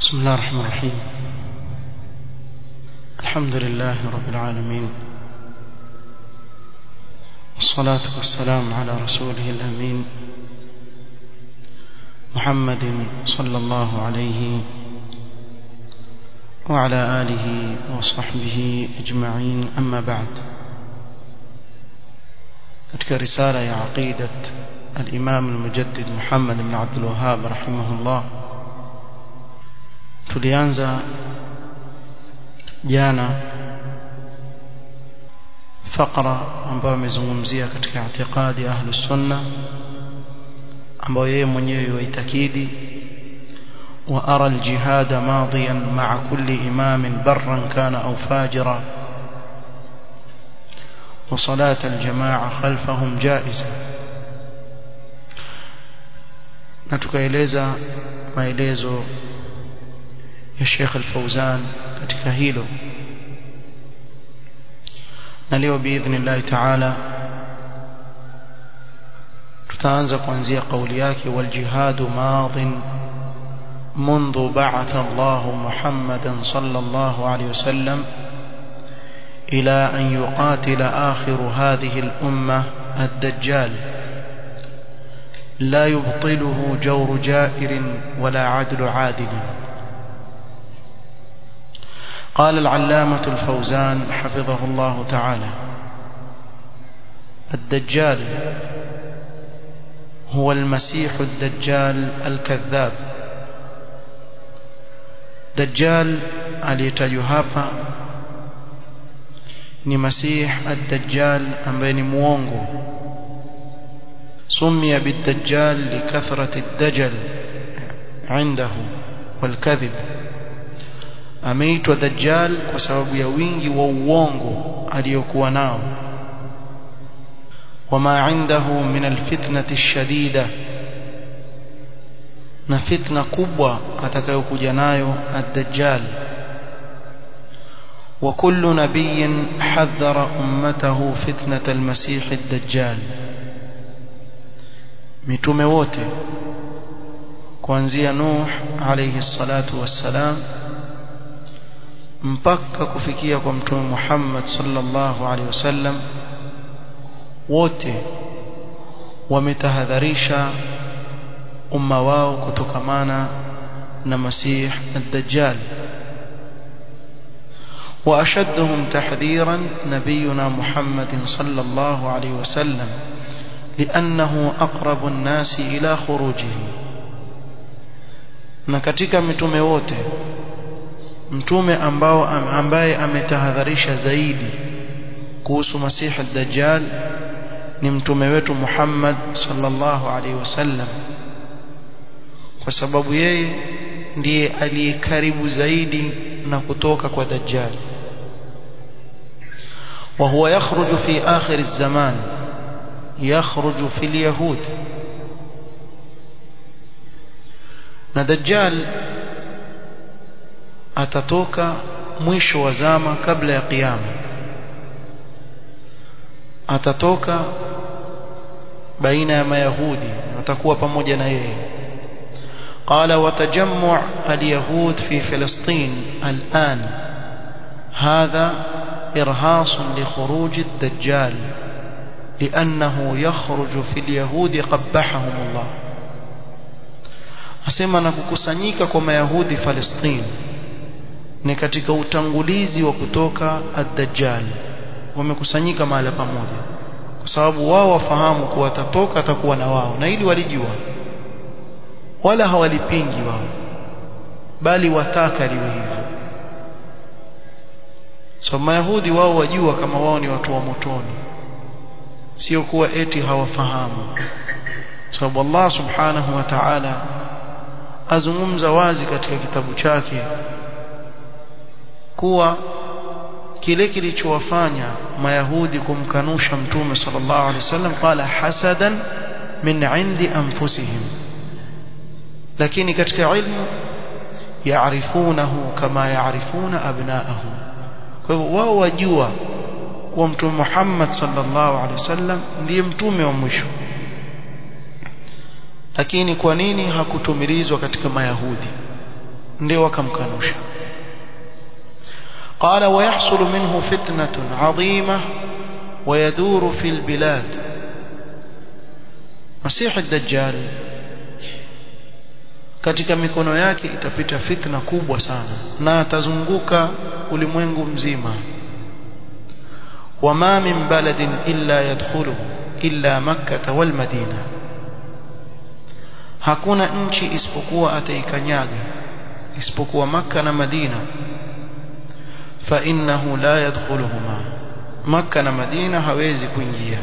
بسم الله الرحمن الرحيم الحمد لله رب العالمين والصلاة والسلام على رسوله الأمين محمد صلى الله عليه وعلى آله وصحبه أجمعين أما بعد katika risala ya aqidat al-Imam al-Mujaddid Muhammad ibn Abdul Wahhab rahimahullah tulianza jana fakra ambayo amezungumzia katika i'tiqadi ahli sunna ambayo yeye mwenyewe yuitakidi wa ara al-jihad madiyan ma'a kulli imam barran kana aw fajira وصلاة الجماعة خلفهم جائزة na tukaeleza maelezo ya Sheikh Al-Fauzan katika hilo na leo biidhnillah ta'ala tutaanza kuanzia kauli yake wal jihadu madin منذ بعث الله محمدا صلى الله عليه وسلم إلى أن يقاتل آخر هذه الأمة الدجال لا يبطله جور جائر ولا عدل عادل قال العلامة الفوزان حفظه الله تعالى الدجال هو المسيح الدجال الكذاب دجال aliyetajwa hapa ni masih ad-dajjal ambaye ni muongo sumia bid-dajjal likathrati ad-dajjal indahu wal-kadhib ameitwa dajjal kwa sababu ya wingi wa uongo aliyokuwa nao wama indahu min al-fitnati ash-shadida na fitna kubwa atakayokuja nayo ad-dajjal وكل نبي حذر أمته فتنة المسيح الدجال mitume wote kuanzia Nuh alayhi salatu wassalam mpaka kufikia kwa mtume Muhammad sallallahu alayhi wasallam wote wametahadharisha umma wao kutokamana na Masih ad-Dajjal وأشدهم تحذيرا نبينا محمد صلى الله عليه وسلم لأنه أقرب الناس إلى خروجه na katika mitume wote mtume ambao ambaye ametahadharisha zaidi kuhusu masihi ad-dajjal ni mtume wetu Muhammad sallallahu alaihi wasallam kwa sababu yeye ndiye aliyekaribu zaidi na kutoka kwa dajjal وهو يخرج في آخر الزمان يخرج في اليهود na dajjal atatoka mwisho wa zama kabla ya kiyama atatoka baina ya mayahudi watakuwa pamoja na yeye قال وتجمع اليهود في فلسطين الآن هذا إرهاص لخروج الدجال لأنه يخرج في اليهود قبحهم الله asema na kukusanyika kwa mayahudi Palestina ni katika utangulizi wa kutoka ad-dajjal wamekusanyika mahali pamoja kwa sababu wao wafahamu kuwa atatoka atakuwa na wao na ili walijua wala hawalipingi wao bali wataka liwe hivyo so mayahudi wao wajua kama wao ni watu wa motoni sio kuwa eti hawafahamu sababu so, Allah subhanahu wa ta'ala azungumza wazi katika kitabu chake kuwa kile kilichowafanya mayahudi kumkanusha mtume sallallahu alaihi wasallam qala hasadan min indi anfusihim lakini katika ilmu yaarifunahu kama yaarifuna abnaahum kwa hivyo wao wajua kuwa mtume Muhammad sallallahu alaihi wasallam ndiye mtume wa mwisho lakini kwa nini hakutumilizwa katika mayahudi ndio wakamkanusha قال ويحصل منه فتنة عظيمة ويدور في البلاد مسيح الدجال katika mikono yake itapita fitna kubwa sana na atazunguka ulimwengu mzima wama min baladin illa yadkhuluhu illa makkah wal madina hakuna nchi isipokuwa ataikanyaga isipokuwa makka na madina fa innahu la yadkhuluhuma makka na madina hawezi kuingia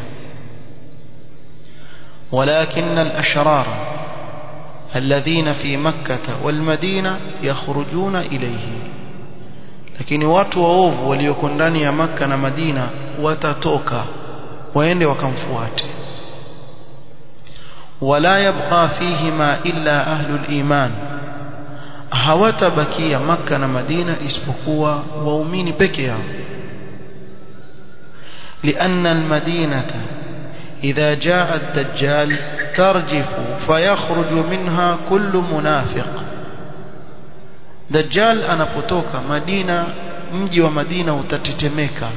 ولكن الأشرار الذين في مكة والمدينة يخرجون إليه lakini watu waovu walioko ndani ya Makka na Madina watatoka waende wakamfuate wala yabqa fihima illa ahlul iman hawatabakia Makka na Madina isipokuwa waumini peke yao لأن المدينة إذا جاء الدجال ترجف فيخرج منها كل منافق دجال anapotoka Madina mji wa Madina utatetemeka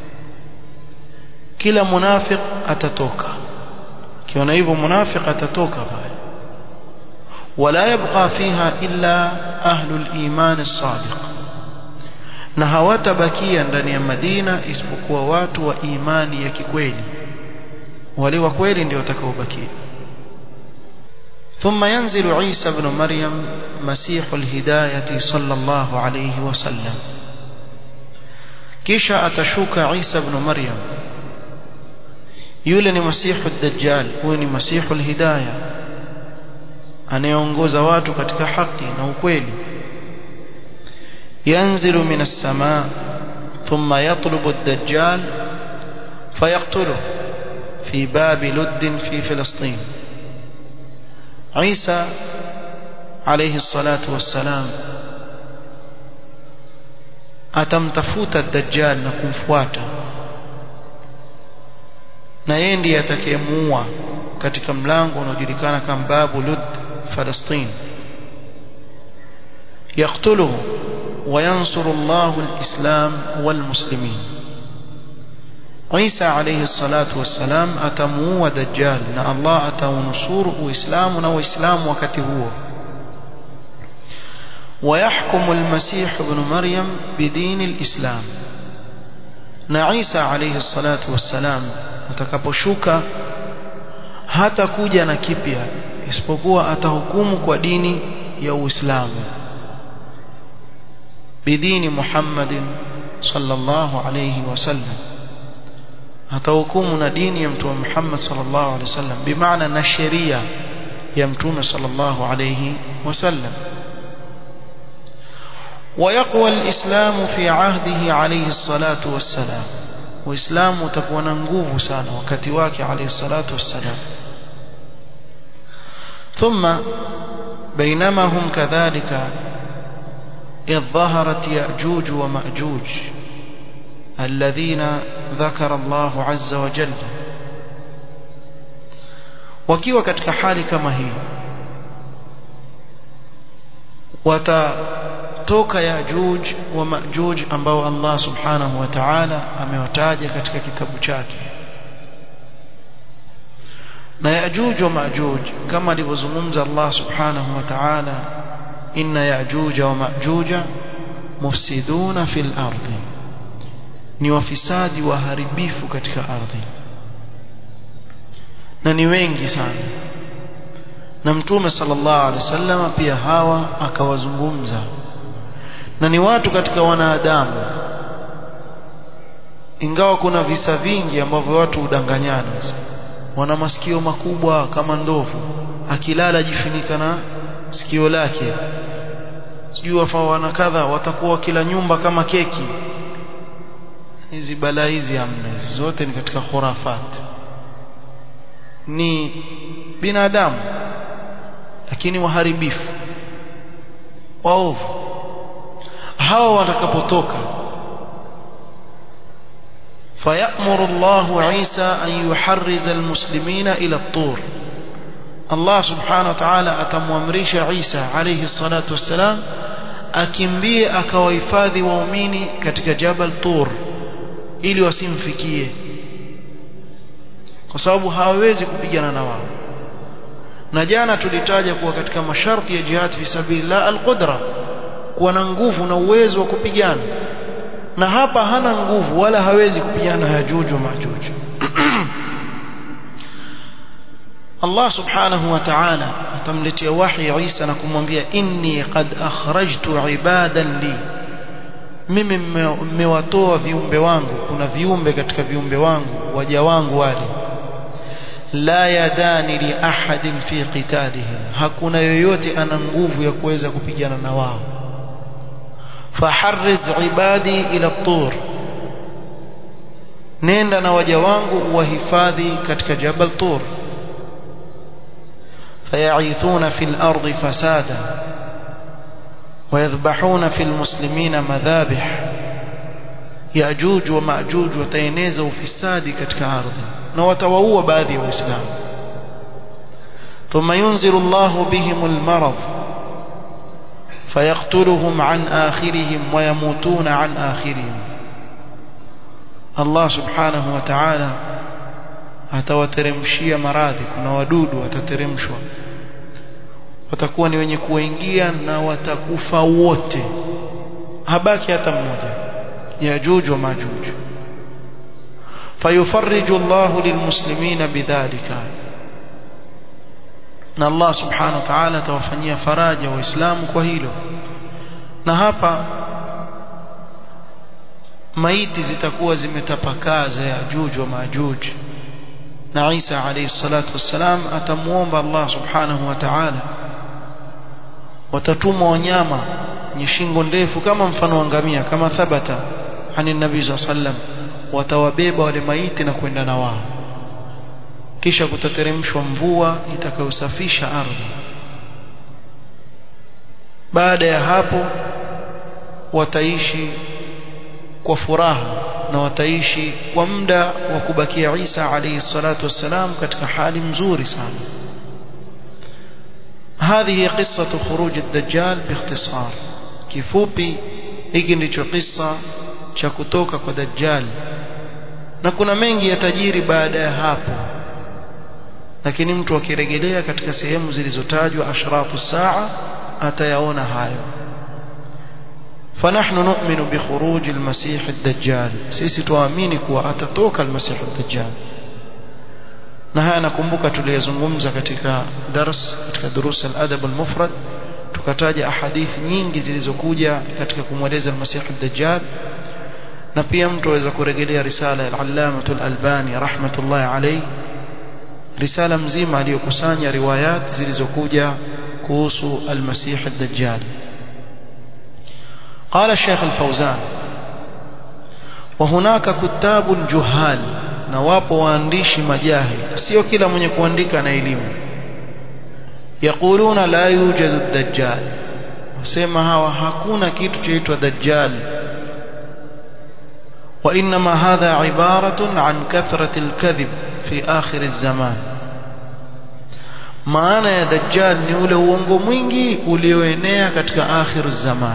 kila munafiq atatoka kiona hivyo munafiq atatoka pale wala yabqa fiha illa ahlul iman as-sadiq na hawatabakia ndani ya Madina isipokuwa watu wa imani ya kikweli wale wa kweli ndio watakaobakia ثم ينزل عيسى بن مريم مسيح الهداية صلى الله عليه وسلم kisha atashuka Isa ibn Maryam yule ni masihu ad-dajjal huyu ni masihu al-hidayah anayeongoza watu katika haki na ukweli yanzilu min as-samaa thumma yatlubu ad-dajjal fayaqtuluhu في باب لد في فلسطين عيسى عليه الصلاة والسلام atamtafuta ad-dajjal na kumfuata na yeye ndiye atakayemuua katika mlango unaojulikana kama babu lud Palestina yaqtuluhu wa yansuru Allahu al-islam wal muslimin Isa alayhi salatu wassalam atamuua Dajjal na Allah ataunusuru Uislamu na Waislamu wakati huo ويحكم المسيح ابن مريم بدين الإسلام na Isa alayhi salatu wassalam atakaposhuka hata kuja na kipya isipokuwa atahukumu kwa dini ya Uislamu bidini Muhammadin sallallahu alayhi wasallam atahukumu na dini ya mtume Muhammad sallallahu alaihi wasallam bimaana na sheria ya mtume sallallahu alaihi wasallam ويقوى الإسلام في عهده عليه الصلاة والسلام وإسلام تكون نغوب سانا وكتواك عليه الصلاة والسلام ثم بينما هم كذلك إذ ظهرت يأجوج ومأجوج الذين ذكر الله عز وجل wakiwa katika hali kama hii watatoka yajuj wa majuj ambao Allah subhanahu wa ta'ala amewataja katika kitabu chake na yajuj wa majuj kama alivyozungumza Allah subhanahu wa ta'ala inna yajuj wa majuja mufsiduna fil ardi ni wafisadi waharibifu katika ardhi na ni wengi sana na mtume sallallahu alaihi wasallam pia hawa akawazungumza na ni watu katika wanadamu ingawa kuna visa vingi ambavyo watu hudanganyana wana masikio makubwa kama ndovu akilala jifunika na sikio lake sijui wafaa wana kadha watakuwa kila nyumba kama keki hizi balaa hizi hamna hizi zote ni katika khurafat ni binadamu lakini waharibifu waovu hawa watakapotoka فيأمر الله عيسى أن يحرز المسلمين إلى الطور الله سبحانه وتعالى أتموامريش عيسى عليه الصلاة والسلام akimbie akawahifadhi waumini katika Jabal Tur ili wasimfikie kwa sababu hawawezi kupigana na wao na jana tulitaja kuwa katika masharti ya jihad fi sabilillah alqudra kuwa na nguvu na uwezo wa kupigana na hapa hana nguvu wala hawezi kupigana Yajuj wa Majuj Allah subhanahu wa ta'ala atamletea wahi Isa na kumwambia inni qad akhrajtu ibadan li mimi mmewatoa viumbe wangu kuna viumbe katika viumbe wangu waja wangu wale la yadani li ahadin fi qitalihim hakuna yoyote ana nguvu ya kuweza kupigana na wao faharriz ibadi ila tur nenda na waja wangu wahifadhi katika jabal tur فيعيثون في الأرض فسادا ويذبحون في المسلمين مذابح يأجوج ومأجوج وتينيز وفساد كتك عرض نوتوهو باذي وإسلام ثم ينزل الله بهم المرض فيقتلهم عن آخرهم ويموتون عن آخرهم الله سبحانه وتعالى atawateremshia maradhi kuna wadudu watateremshwa watakuwa ni wenye kuingia na watakufa wote habaki hata mmoja yajuj wa majuj fayufarriju Allahu lilmuslimina bidhalika na Allah subhanahu wa ta'ala atawafanyia faraja waislamu kwa hilo na hapa maiti zitakuwa zimetapakaa za yajuj wa majuj na Isa alayhi salatu wassalam atamuomba Allah subhanahu wa ta'ala watatumwa wanyama wenye shingo ndefu kama mfano wa ngamia kama thabata ani nabii sallam watawabeba wale maiti na kwenda na wao kisha kutateremshwa mvua itakayosafisha ardhi baada ya hapo wataishi kwa furaha na wataishi kwa muda wa kubakia Isa alayhi salatu wassalam katika hali mzuri sana هذه قصة خروج الدجال باختصار kifupi hiki ndicho kisa cha kutoka kwa dajjal na kuna mengi yatajiri baada ya hapo lakini mtu akirejelea katika sehemu zilizotajwa ashratu saa atayaona hayo فنحن نؤمن بخروج المسيح الدجال sisi tuamini kuwa atatoka المسيح الدجال na haya nakumbuka tuliyozungumza katika dars katika durus al-adab al-mufrad tukataja ahadithi nyingi zilizokuja katika kumweleza al-masih ad-dajjal na pia mtu aweza kurejelea risala ya al-allama al-albani rahmatullahi alayhi risala mzima aliyokusanya riwayat zilizokuja kuhusu al-masih ad-dajjal قال الشيخ الفوزان وهناك كتاب جهال na wapo waandishi majahil sio kila mwenye kuandika na elimu yaquluna la yujadu dajjal wasema hawa hakuna kitu chaitwa dajjal وانما هذا عباره عن كثره الكذب في اخر الزمان maana ya dajjal ni ule uongo mwingi ulioenea katika akhir zaman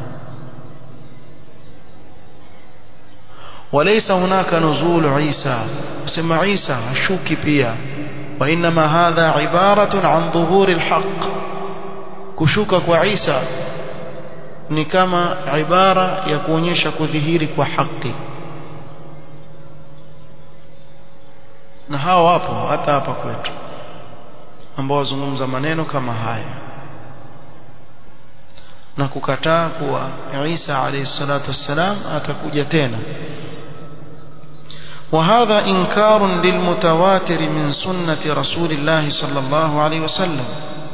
وليس هناك نزول عيسى سمع عيسى الشوك بيا وإنما هذا عبارة عن ظهور الحق كشوك وعيسى ni kama ibara ya kuonyesha kudhihiri kwa haki na hawa wapo hata hapa kwetu ambao wazungumza maneno kama haya na kukataa kuwa Isa alayhi salatu wassalam atakuja tena وهذا إنكار للمتواتر من سنة رسول الله صلى الله عليه وسلم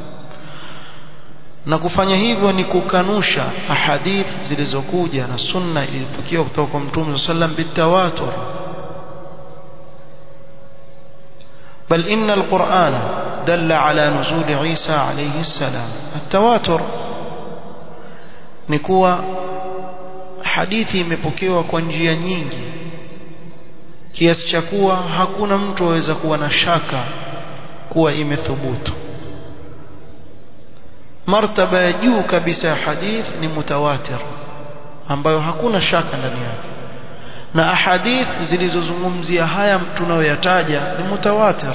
na kufanya hivyo ni kukanusha ahadith zilizokuja na sunna ilipokiwa kutoka kwa mtume sallam bitawatur bal inna alqur'ana dalla ala nuzul Isa alayhi salam atawatur ni kuwa hadithi imepokewa kwa njia nyingi kiasi cha kuwa hakuna mtu aweza kuwa na shaka kuwa imethubutu martaba ya juu kabisa ya hadith ni mutawatir ambayo hakuna shaka ndani yake na ahadith zilizozungumzia haya tunayoyataja ni mutawatir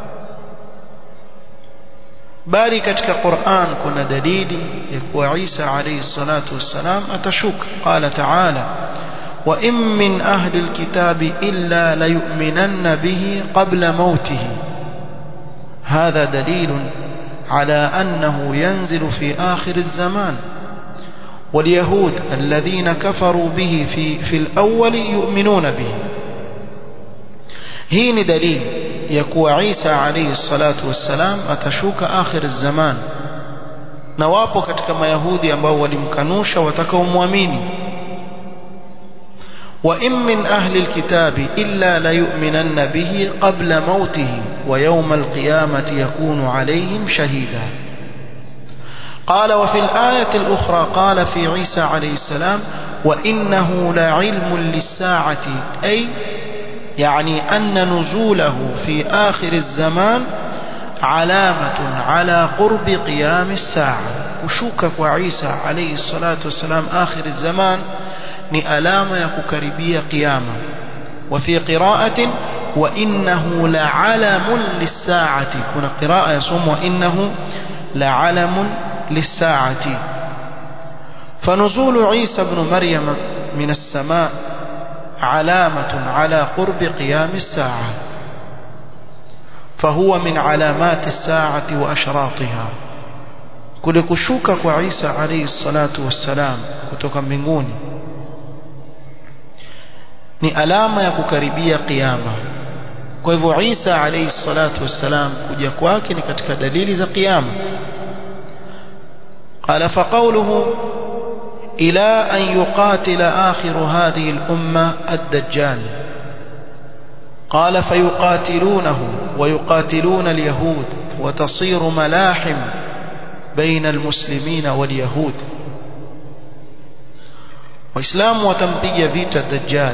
bali katika Qur'an kuna dalili ya kuwa Isa alayhi salatu wassalam atashuka qala ta'ala wa in min ahli alkitabi illa layu'minanna bihi qabla mautihi hadha dalilun على أنه ينزل في آخر الزمان واليهود الذين كفروا به في, في الأول يؤمنون به هين دليل يكوى عيسى عليه الصلاة والسلام أتشوك آخر الزمان نواpo katika mayahudi ambao walimkanusha watakaomwamini وإن من أهل الكتاب إلا ليؤمنن به قبل موته ويوم القيامة يكون عليهم شهيدا قال وفي الآية الأخرى قال في عيسى عليه السلام وإنه لعلم للساعة أي يعني أن نزوله في آخر الزمان علامة على قرب قيام الساعة كشوكك وعيسى عليه الصلاة والسلام آخر الزمان ni alama ya kukaribia kiyama wa fi qira'atin wa innahu la'alamun lis-sa'ati kuna qira'a yasomwa innahu la'alamun lis-sa'ati فنزول عيسى بن مريم من السماء علامة على قرب قيام الساعة فهو من علامات الساعة وأشراطها كل كشوكك وعيسى عليه الصلاة والسلام كتوك mbinguni ni alama ya kukaribia kiyama kwa hivyo Isa alayhi salatu wassalam kuja kwake ni katika dalili za kiyama قال فقوله إلى أن يقاتل آخر هذه الأمة الدجال قال فيقاتلونه ويقاتلون اليهود وتصير ملاحم بين المسلمين واليهود waislamu watampiga vita dajjal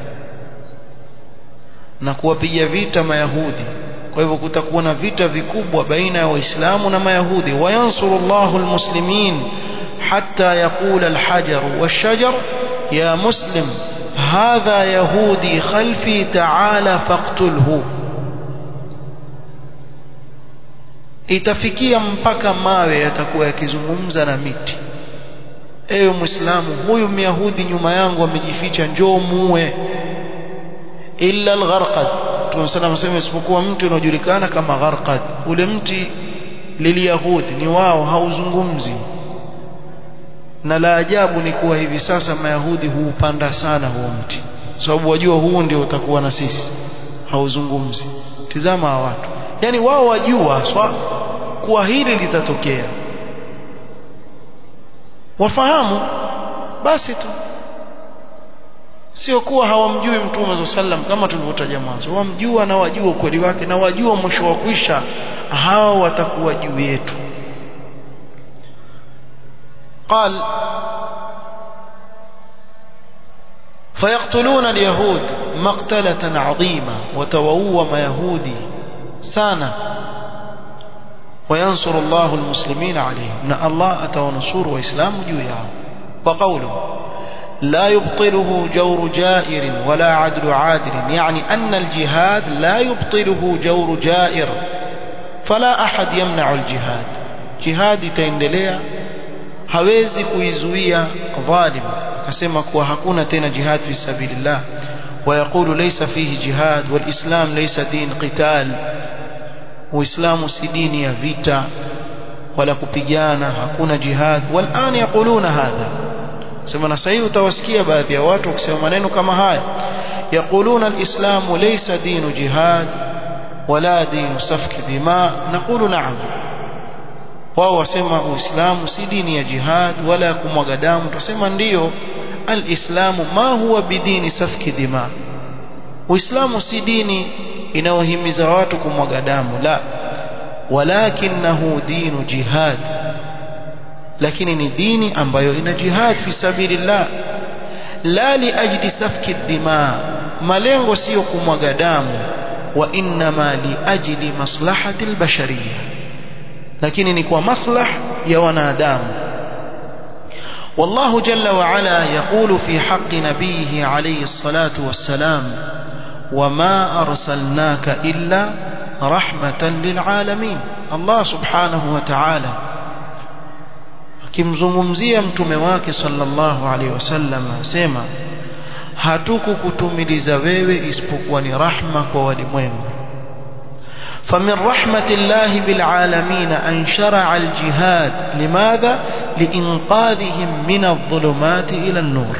na kuwapiga vita mayahudi kwa hivyo kutakuwa na vita vikubwa baina ya waislamu na mayahudi wayansuru Allahu almuslimin hatta yaqula alhajar washajar ya muslim hadha yahudi khalfi ta'ala faqtulhu itafikia mpaka mawe yatakuwa yakizungumza na miti ewe muislamu huyu myahudi nyuma yangu amejificha njoo muue illa algharqad tunasema mseme isipokuwa mtu unaojulikana kama gharqad ule mti liliyahudi ni wao hauzungumzi na la ajabu ni kuwa hivi sasa mayahudi huupanda sana huo mti sababu wajua huu ndio utakuwa na sisi hauzungumzi tizama hawa watu yani wao wajua swa kuwa hili litatokea wafahamu basi tu sio kuwa hawamjui mtume wa sallam kama tulivyotaja mwanzo wamjua na wajua ukweli wake na wajua mwisho wa kwisha hawa watakuwa juu yetu قال فيقتلون اليهود مقتلة عظيمة وتووم يهودي سانا وينصر الله المسلمين عليهم ان الله اتونصر واسلام جويا وقوله لا يبطله جور جائر ولا عدل عادل يعني أن الجهاد لا يبطله جور جائر فلا أحد يمنع الجهاد جهاد تendelea hawezi kuizuia dhalim akasema kuwa hakuna tena jihad fi sabilillah ويقول ليس فيه جهاد والإسلام ليس دين قتال uislamu si dini ya vita wala kupigana hakuna jihad والان يقولون هذا sema na sasa utawasikia baadhi ya watu wakisema maneno kama haya يقولون الاسلام ليس دين جهاد ولا دين سفك دماء نقول نعم wao wasema uislamu si dini ya jihad wala kumwaga damu tusema ndiyo alislamu ma huwa bidini safki dima uislamu si dini inayohimiza watu kumwaga damu la walakinahu dinu jihad lakini ni dini ambayo ina jihad fi sabilillah la liajli safki dima malengo sio kumwaga damu wa inma liajli maslahati albashariyah lakini ni kwa maslah ya wanadamu والله جل وعلا يقول في حق نبيه عليه الصلاة والسلام وما أرسلناك إلا رحمة للعالمين الله سبحانه وتعالى akimzungumzia mtume wake sallallahu alaihi wasallam asema hatukukutumiliza wewe isipokuwa ni rahma kwa walimwengu فمن رحمة الله بالعالمين أن شرع الجهاد لماذا؟ لإنقاذهم من الظلمات إلى النور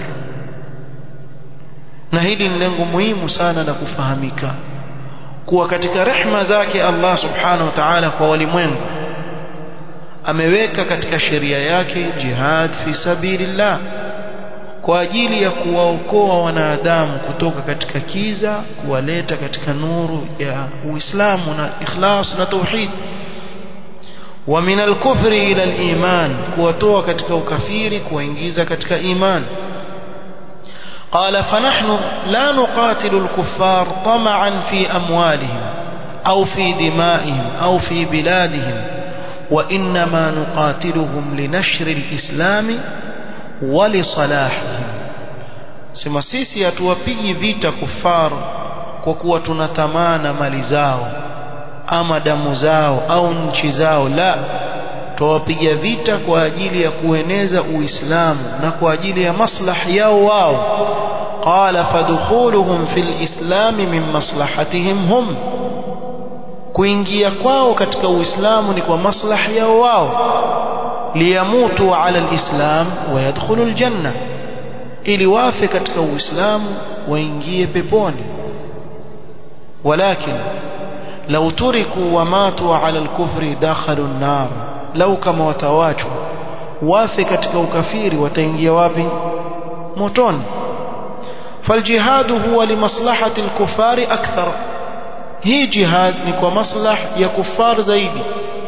na hili ni lengo muhimu sana la kufahamika kuwa katika rehma zake Allah subhanahu wa ta'ala kwa walimwengu ameweka katika sheria yake jihad fi sabilillah kwa ajili ya kuwaokoa wanadamu kutoka katika kiza kuwaleta katika nuru ya Uislamu na ikhlas na tauhid wa min al-kufri ila al-iman kuwatoa katika ukafiri kuwaingiza katika iman قال فنحن لا نقاتل الكفار طمعا في أموالهم أو في دمائهم أو في بلادهم وإنما نقاتلهم لنشر الإسلام walisalahihim sema sisi hatuwapigi vita kufar kwa kuwa tunathamana mali zao ama damu zao au nchi zao la tuwapiga vita kwa ajili ya kueneza uislamu na kwa ajili ya maslahi yao wao qala fadkhuluhum fil islam min maslahatihim hum kuingia kwao katika uislamu ni kwa maslahi yao wao liyamutu ala alislam wa yadkhulu aljanna ili wafe katika uislamu waingie peponi walakin law turiku wa matu ala alkufri dakhalu an-nar law kama watawachwa wafe katika ukafiri wataingia wapi motoni فالجهاد هو لمصلحة الكفار أكثر هي جهاد نكو مصلح يا كفار زيدي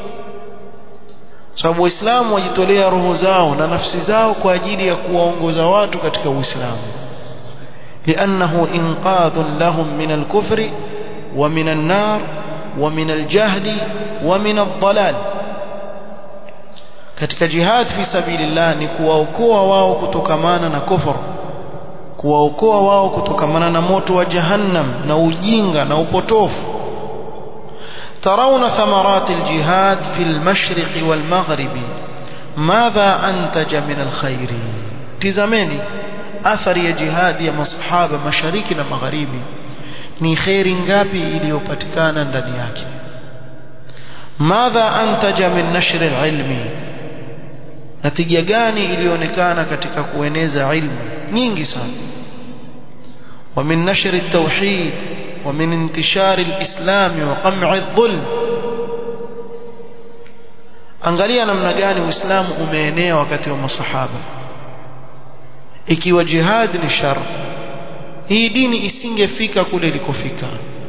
sababu waislamu wajitolea roho zao na nafsi zao kwa ajili ya kuwaongoza watu katika uislamu liannahu inqadhun lahum min alkufri wa min annar wa min aljahli wa min aldalal katika jihad fi sabilillah ni kuwaokoa wao kutokamana na kufur kuwaokoa wao kutokamana na moto wa jahannam na ujinga na upotofu ترون ثمرات الجهاد في المشرق والمغرب ماذا أنتج من الخير تزمني أثر يا جهاد يا مصحابة مشارك ومغربي ni kheri ngapi iliyopatikana ndani yake madha antaja min nashri ilmi natija gani ilionekana katika kueneza ilmu nyingi sana wa min nashri tauhid ومن انتشار الإسلام وقمع الظلم angalia namna gani uislamu umeenea wakati wa masahaba ikiwa jihad ni shar hii dini isingefika kule ilikofika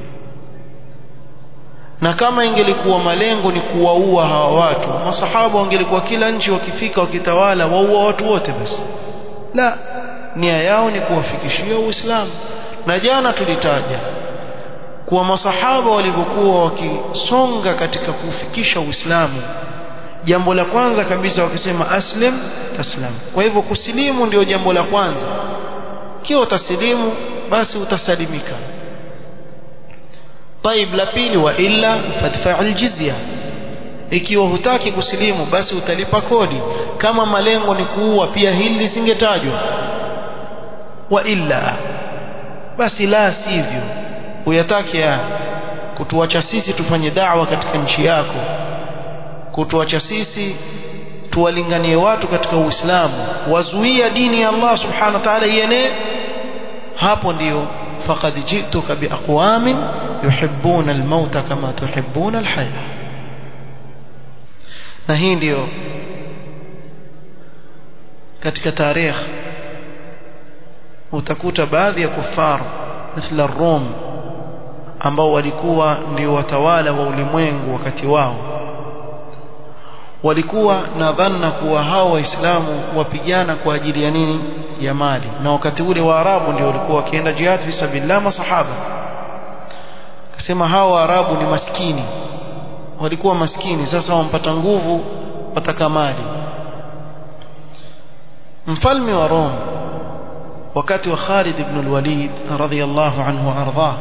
na kama ingelikuwa malengo ni kuwaua hawa watu masahaba wangelikuwa kila nchi wakifika wakitawala waua watu wote basi la nia yao ni kuwafikishia uislamu na jana tulitaja kuwa masahaba walivyokuwa wakisonga katika kufikisha Uislamu jambo la kwanza kabisa wakisema aslim taslam kwa hivyo kusilimu ndio jambo la kwanza kiwa utasilimu basi utasalimika طيب la pili wa illa fadfa'il jizya ikiwa hutaki kusilimu basi utalipa kodi kama malengo ni kuua pia hili lisingetajwa wa illa basi la sivyo uyataki ya kutuacha sisi tufanye da'wa katika nchi yako kutuacha sisi tuwalinganie watu katika Uislamu wazuia dini ya Allah subhanahu wa ta'ala ienee hapo ndiyo faqad jituka biaqwamin yuhibbuna almauta kama tuhibbuna alhaya na hii ndiyo katika tarehe utakuta baadhi ya kufaru mithla Rom ambao walikuwa ndio watawala wa ulimwengu wakati wao walikuwa na dhanna kuwa hao waislamu wapigana kwa ajili ya nini ya mali na wakati ule waarabu ndio walikuwa wakienda jihad fi sabilillah masahaba kasema hao waarabu ni maskini walikuwa maskini sasa wampata nguvu wataka mali mfalme wa Rome wakati wa Khalid ibn al-Walid radhiyallahu anhu ardhah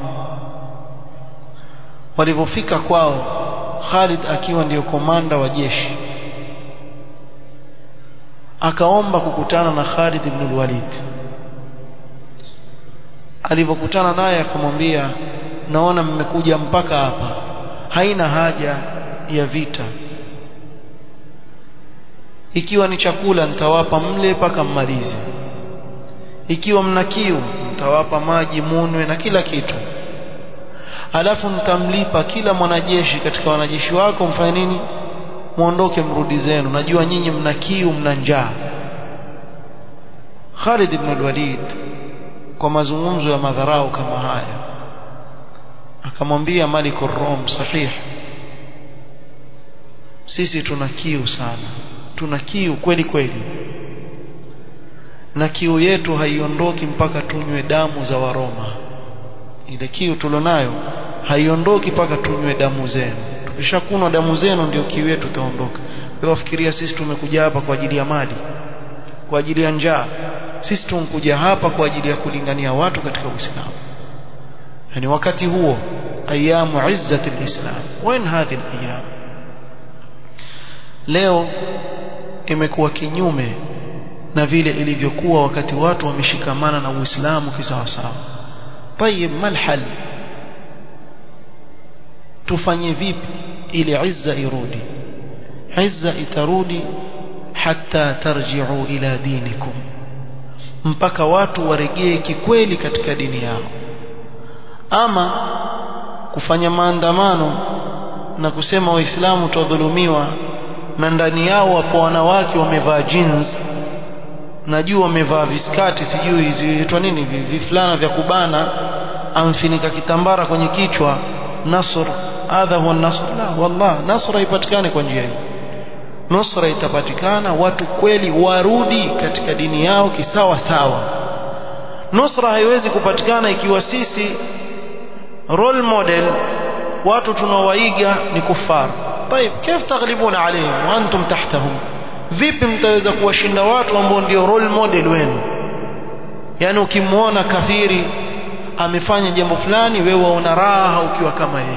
walipofika kwao Khalid akiwa ndiyo komanda wa jeshi akaomba kukutana na Khalid ibn al-Walid alipokutana naye akamwambia naona mmekuja mpaka hapa haina haja ya vita ikiwa ni chakula nitawapa mle mpaka mmalize ikiwa mna kiu nitawapa maji munwe na kila kitu alafu mtamlipa kila mwanajeshi katika wanajeshi wako mfanye nini muondoke mrudi zenu najua nyinyi mna kiu mna njaa Khalid ibn al-Walid kwa mazungumzo ya madharau kama haya akamwambia Malik rum sahih sisi tuna kiu sana tuna kiu kweli kweli na kiu yetu haiondoki mpaka tunywe damu za waroma ile kiu tulionayo haiondoki mpaka tunywe damu zenu tukishakunwa damu zenu ndio kiu yetu itaondoka wewe wafikiria sisi tumekuja hapa kwa ajili ya mali kwa ajili ya njaa sisi tumekuja hapa kwa ajili ya kulingania watu katika Uislamu yani wakati huo ayamu izzati alislam wain hadhi alayam leo imekuwa kinyume na vile ilivyokuwa wakati watu wameshikamana na Uislamu kisawasawa tayib malhal tufanye vipi ili izza irudi izza itarudi hatta tarji'u ila dinikum mpaka watu waregee kikweli katika dini yao ama kufanya maandamano na kusema waislamu tudhulumiwa na ndani yao wapo wanawake wamevaa jeans najua wamevaa viskati sijui ziitwa nini vifulana vya kubana amfinika kitambara kwenye kichwa nasr hadha huwa nasr la wallah nasra ipatikane kwa njia hiyo nusra itapatikana watu kweli warudi katika dini yao kisawa sawa nusra haiwezi kupatikana ikiwa sisi role model watu tunaowaiga ni kufar طيب كيف تغلبون عليهم وانتم تحتهم vipi mtaweza kuwashinda watu ambao ndio role model wenu yani ukimwona kafiri amefanya jambo fulani wewe waona raha ukiwa kama yeye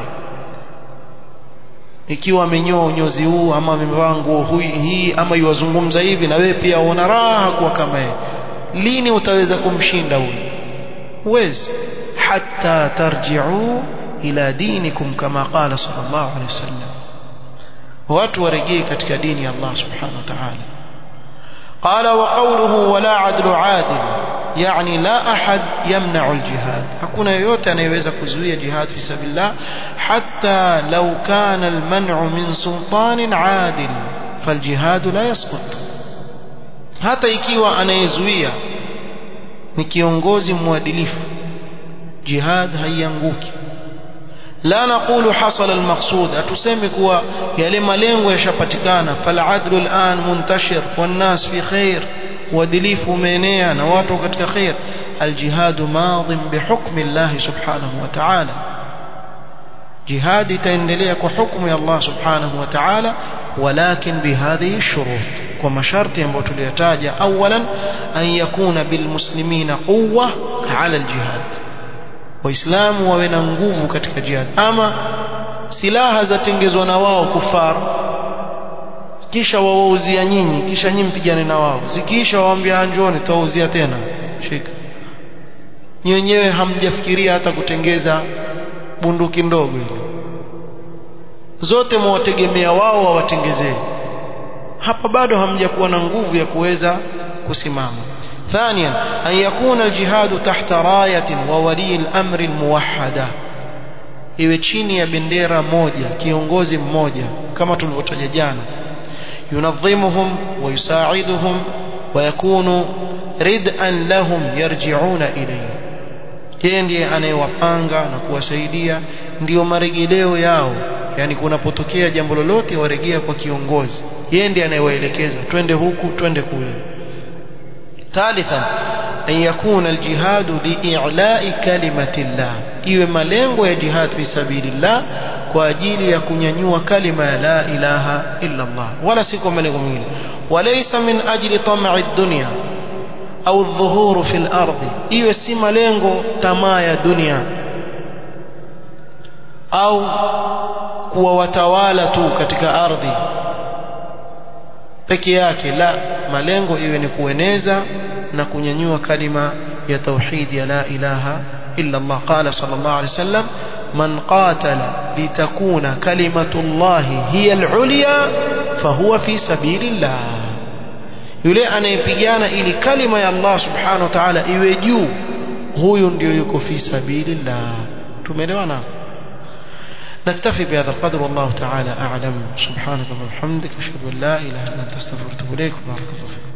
ikiwa amenyoa unyozi huu ama amevaa nguo hii ama yuwazungumza hivi na wewe pia uona raha kuwa kama yeye lini utaweza kumshinda huyu huwezi hatta tarji'u ila dinikum kama qala sallallahu alaihi wasallam watu warejee katika dini ya Allah subhanahu wa ta'ala قال وقوله ولا عدل عادل يعني لا أحد يمنع الجهاد hakuna yoyote anayeweza kuzuia jihad fi sabilillah hatta law kana alman'u min sultanin adil faljihad la yasqut hata ikiwa anayezuia ni kiongozi mwadilifu jihad haianguki la naqulu hasala almaqsud atusemi kuwa yale malengo yashapatikana faladlu al'an muntashir wannas fi khair uadilifu umeenea na watu katika khair aljihadu madhin bihukmi Allah subhanahu wa ta'ala jihad itaendelea kwa hukumu ya Allah subhanahu wa ta'ala ولكن بهذه الشروط وما شرط ambayo tuliyataja اولا ان يكون بالمسلمين قوه على الجهاد waislamu wawe na nguvu katika jihad ama silaha zatengezwa na wao kufar kisha wawauzia nyinyi kisha nyinyi mpigane na wao zikiisha waambia njoni tutawauzia tena shika nyinyi wenyewe hamjafikiria hata kutengeza bunduki ndogo ile zote mwategemea wao wawatengezee hapa bado hamjakuwa na nguvu ya kuweza kusimama ثانيا أن يكون الجهاد تحت راية وولي الأمر الموحدة iwe chini ya bendera moja kiongozi mmoja kama tulivyotaja jana yunadhimuhum wa yusaiduhum wa yakunu rid'an lahum yarji'una ilayhi yeye ndiye anayewapanga na kuwasaidia ndiyo marejeleo yao yani kunapotokea jambo lolote waregea kwa kiongozi yeye ndiye anayewaelekeza twende huku twende kule ثالثا أن يكون الجهاد لإعلاء كلمة الله iwe malengo ya jihad fi sabilillah kwa ajili ya kunyanyua kalima ya la ilaha illa Allah wala si kwa malengo mengine walaysa min ajli tam'i dunya au dhuhuru fil ardi iwe si malengo tamaa ya dunia au kuwa watawala tu katika ardhi peke yake la malengo iwe ni kueneza na kunyanyua kalima ya tauhid ya la ilaha illa Allah qala sallallahu alayhi wasallam man qatala litakuna kalimatullahi hiya al-ulya fahuwa fi sabilillah yule anayepigana ili kalima ya Allah subhanahu wa ta'ala iwe juu huyu ndio yuko fi sabilillah tumeelewana نكتفي بهذا القدر والله تعالى أعلم سبحانك اللهم وبحمدك أشهد أن لا إله إلا أنت أستغفرك وأتوب إليك بارك الله فيكم